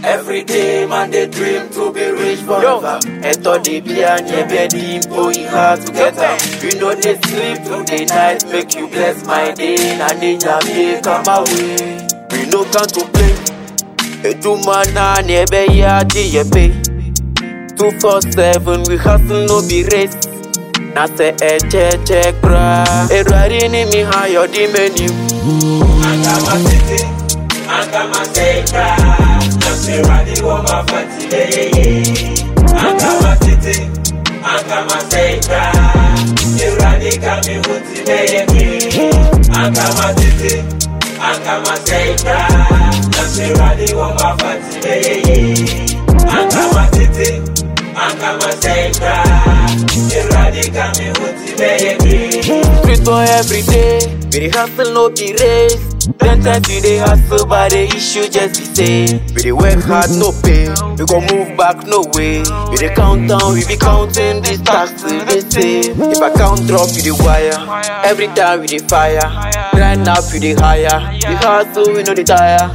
Every day, man, they dream to be rich forever. And thought they be an bed boy hard to get up. You know they sleep through the night, make you bless my day. And then you come away. We no can to play. Edumana nebe ya pay. Two four seven, we hustle no be race. Na se eche check bra. Edwari ni mi hayo di menu. Angama city, Angama Seika, Nasi Radi Woma Fati Beye. Angama city, Angama Seika, Iradi Kami Huti Beye. Angama city, Angama Seika, Nasi Radi Woma Fati Beye. Angama city, Angama Seika, Iradi Kami Huti Beye. Street boy every day, we dey hustle no be race. Ten times we dey hustle, but the issue just be same. We dey work hard, no pay. We go move back, no way. We dey count down, we be counting these taxes they say. If I count drop, we dey wire. Every time we dey fire. Grind up, we dey higher. We hustle, we no dey tire.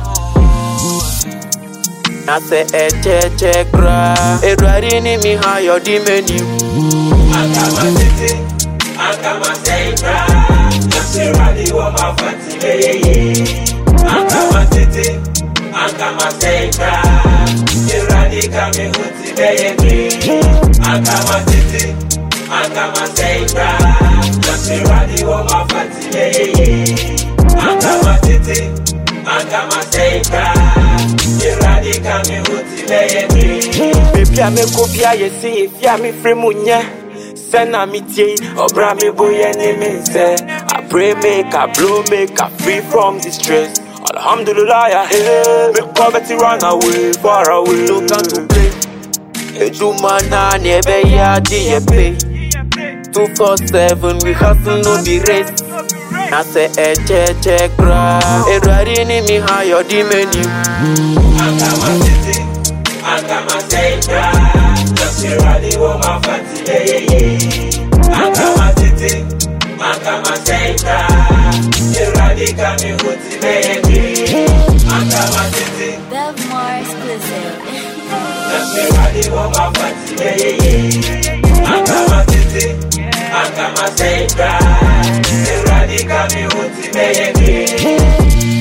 Na se eche check bra. Edwari ni mi hayo di menu. Angama city, Angama Seika, Nasi Radi Woma Fati Beye. Angama city, Angama Seika, Iradi Kami Huti Beye. Angama city, Angama Seika, Nasi Radi Woma Fati Beye. Angama city, Angama Seika, Iradi Kami Huti Beye. Baby, I make up here, you see, if you me free munya. Send a me tea, or bra me boy any me say. I pray make I blow, make I free from the stress. Alhamdulillah, yeah, hey, make poverty run away, far away. No time to play. Edumana nebe ya pay. Two four seven, we hustle no be race. Na se eche check bra. Edwari ni mi hayo di menu. Angama city, Angama Seika, Nasi Radi Woma Fati Beye. Angama city, Angama Seika, Iradi Kami Huti Beye. Angama city, Bev more exclusive. Nasi Radi Woma Fati Beye. Angama city, Angama Seika, Iradi Kami Huti Beye.